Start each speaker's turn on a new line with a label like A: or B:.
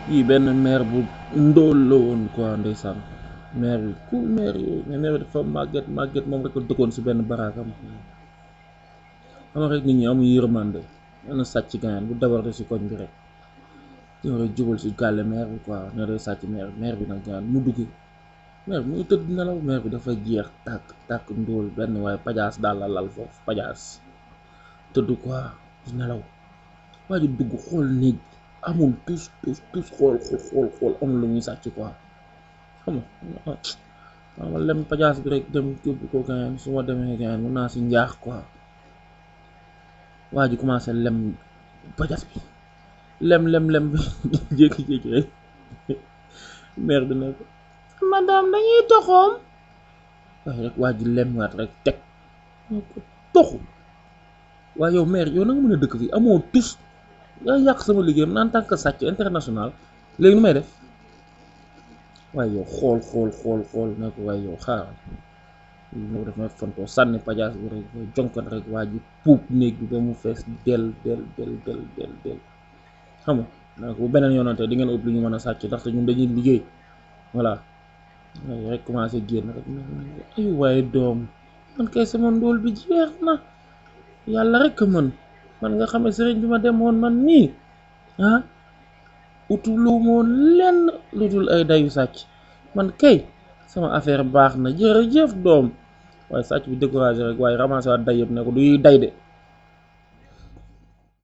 A: yii benn maire bu ndóol la woon quoi ndeysaan maire bi ku maire yooyu mais maire bi dafa màgget màgget moom rek a dëkkoon si benn baraakam xam rek nit ñi amu yërmande benn sàcc gaañaan bu dabarte si koñ bi rek ñëw rek jubal si gàlle maire bi quoi ne day sàcc maire maire bi nag gaañaan mu dugg maire bi muy tëdd nelaw maire bi dafa jeex tàkk tàkk ndóol benn waaye pajaas daal la lal foofu pajaas tëdd quoi di nelaw waa ji dugg xool néeg amul tus tus tus xool xool xool xool amul lu muy sàcc quoi xam nga ma lem pajaas bi rek dem yóbbu ko gaañaan su ma demee gaañaan mun naa si njaax quoi waa ji commencé lem pajaas bi lem lem lem bi jékki-jékki rek maire bi ne ko madame dañuy toxoom waaye rek waa ji lem waat rek teg ne ko toxu waaye yow maire yow na nga mën a dëkk fii amoo tus yaa yàq sama liggéeyam en tant que sàcc international léegi nu may def waaye yow xool xool xool xool ne ko waaye yow xaaral ñoo def may fontoo sànni pajaas bi rek jonkan rek waa ji puub néeg bi ba mu fees del del del del del del xam nga donc bu beneen yoonante di ngeen ëpp lu ñu mën a sàcc ndaxte ñun dañuy liggéey voilà waaye rek commencé génn rek ay waaye doom man kay sama ndóol bi jeex na yàlla rek a mën man nga xam ne sëriñ bi ma demoon man nii ah utu lu moon lenn lu dul ay dayu sàcc man kay sama affaire baax na jërëjëf doom waaye sàcc bi découragé rek waaye ramassé waat day yëpp ne ko duy day de